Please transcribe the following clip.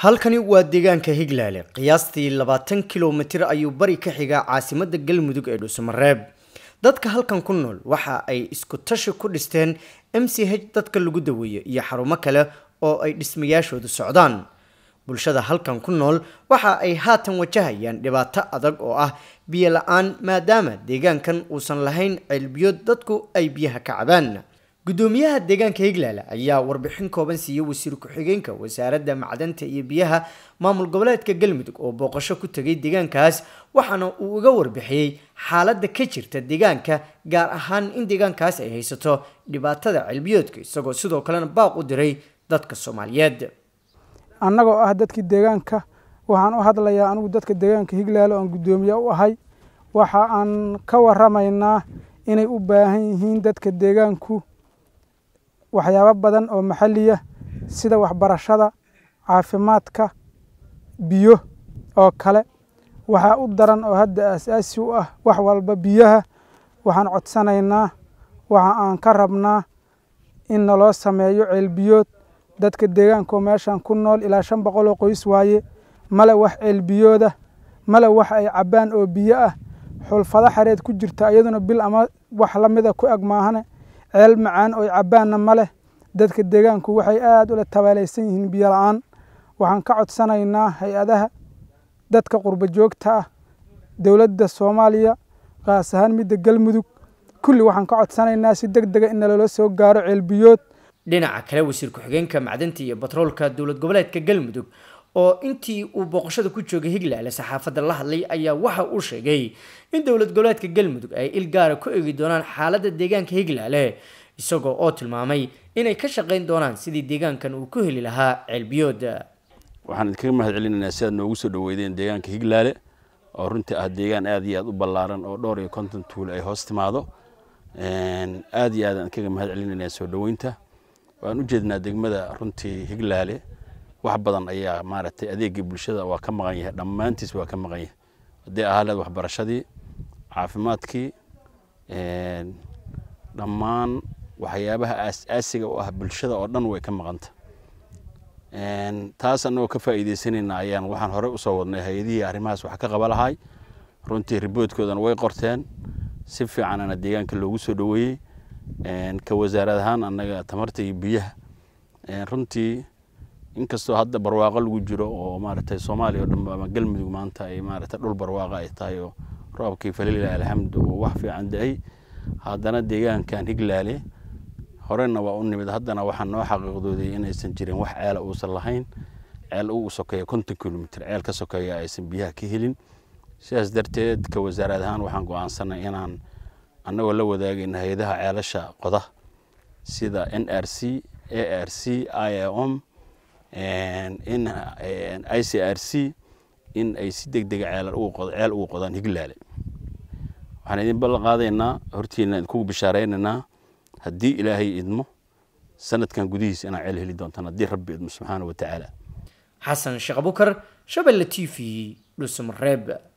halkani waa deegaanka higlaale qiyaastii labaatan kilomitir ayuu bari ka xigaa caasimadda galmudug ee dhuusamareeb dadka halkan ku nool waxa ay isku tashi ku dhisteen m c h dadka lagu daweeyo iyo xarumo kale oo ay dhismayaashoodu socdaan bulshada halkan ku nool waxa ay haatan wajahayaan dhibaato adag oo ah biyo la-aan maadaama deegaankan uusan lahayn ceelbiyo dadku ay biyaha ka cabaan gudoomiyaha deegaanka higlaale ayaa warbixin kooban siiyey wasiir ku-xigeenka wasaaradda macdanta iyo biyaha maamul goboleedka galmudug oo booqasho ku tegay deegaankaas waxaana uu uga warbixiyey xaaladda ka jirta deegaanka gaar ahaan in deegaankaas ay haysato dhibaatada ceelbiyoodka isagoo sidoo kalena baaq u diray dadka soomaaliyeed annagoo ah dadkii deegaanka waxaan u hadlayaa anigu dadka deegaanka higlaale oon guddoomiye u ahay waxa aan ka waramaynaa inay u baahan yihiin dadka deegaanku waxyaabo badan oo maxaliya sida waxbarashada caafimaadka biyo oo kale waxaa u daran oo hadda aasaasi u ah wax walba biyaha waxaan codsanaynaa waxa aan ka rabnaa in naloo sameeyo ceelbiyood dadka deegaankaoo meeshan ku nool ilaa shan boqol oo qoys waaye male wax ceelbiyooda male wax ay cabbaan oo biyo ah xulfado xareed ku jirta iyaduna bil ama wax la mida ku eg maahane ceel macaan oo cabbaanna ma leh dadka deegaanku waxay aad ula tabaalaysan yihiin biyo la-aan waxaan ka codsanaynaa hay-adaha dadka qurbo joogta ah dowladda soomaaliya qaas ahaan midda galmudug kulli waxaan ka codsanaynaa si deg dega in nalala soo gaaro ceelbiyood dhinaca kale wasiir ku-xigeenka macdanta iyo batroolka dowlad goboleedka galmudug oo intii uu booqashada ku joogay higlaale saxaafadda la hadlay ayaa waxa uu sheegay in dowlad goboleedka galmudug ay il gaara ku eegi doonaan xaaladda deegaanka higlaale isagoo oo tilmaamay inay ka shaqayn doonaan sidii deegaankan uu ku heli lahaa ceelbiyood waxaan idinkaga mahad celinaynaa si aad noogu soo dhaweydeen deegaanka higlaale oo runtii ah deegaan aad iyo aad u ballaaran oo dhowr iyo konton tuul ay hoos timaado aad iyo aad aan idinkaga mahad celinaynaa soo dhaweynta waan u jeednaa degmada runtii higlaale wax badan ayaa maaragtay adeegii bulshada waa ka maqan yahay dhammaantiis waa ka maqan yahay haddii ahaa leed waxbarashadii caafimaadkii dhammaan waxyaabaha aas-aasiga u ah bulshada oo dhan way ka maqanta taas annagoo ka faa'iidaysanayna ayaan waxaan horey usoo wadnay hay-adihii arrimahaas wax ka qaba lahay runtii riboodkoodana way qorteen si fiicanana deegaanka loogu soo dhoweeyey ka wasaarad ahaan annaga tamarta iyo biyaha runtii inkastoo hadda barwaaqo lagu jiro oo maaragtay soomaaliya o dhan ama galmudug maanta ay maaragtay dhul barwaaqo ay tahay oo roobkii falila alxamdu oo wax fiican da-ay haddana deegaankan higlaale horena waa u nimid haddana waxaa noo xaqiiqdooday inaysan jirin wax ceela uusan lahayn ceel u sokeeya konton kilomitr ceel ka sokeeya aysan biyaha ka helin sidaas darteed ka wasaarad ahaan waxaan go-aansanay inaan annagoo la wadaagayna hay-adaha ceelasha qoda sida n r c a r c i om in i c r c in ay si deg dega ceel ugu qodaan higlaale waxaan idin ballan qaadaynaa hortiina idinkugu bishaaraynaynaa haddii ilaahay idmo sanadkan gudihiisa inaa ceel heli doontaan haddii rabbi idmo subxaana wa tacaala xasan sheekh abukar shabelle t v dhuusamareeb